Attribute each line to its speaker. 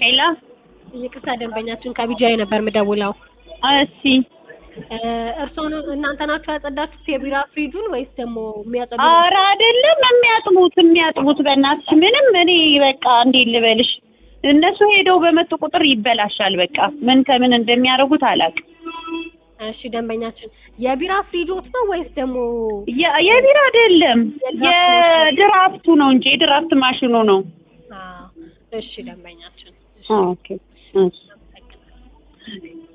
Speaker 1: ሄላ
Speaker 2: ይቅርታ ደንበኛችን ከቢጃይ ነበር ምደውለው።
Speaker 1: እሺ
Speaker 2: እርስዎ ነው እናንተ ናችሁ ያጸዳችሁት የቢራ ፍሪጁን ወይስ ደግሞ የሚያጸዱ?
Speaker 1: ኧረ አይደለም የሚያጥቡት የሚያጥቡት በእናትሽ ምንም እኔ በቃ እንዴት ልበልሽ እነሱ ሄደው በመጡ ቁጥር ይበላሻል በቃ ምን ከምን እንደሚያደርጉት አላውቅም
Speaker 2: እሺ ደንበኛችን የቢራ ፍሪጆት ነው ወይስ ደግሞ
Speaker 1: የ- የቢራ አይደለም የድራፍቱ ነው እንጂ የድራፍት ማሽኑ ነው
Speaker 2: አዎ፣ እሺ ደንበኛችን እሺ
Speaker 1: ኦኬ እሺ
Speaker 2: አመሰግናለሁ።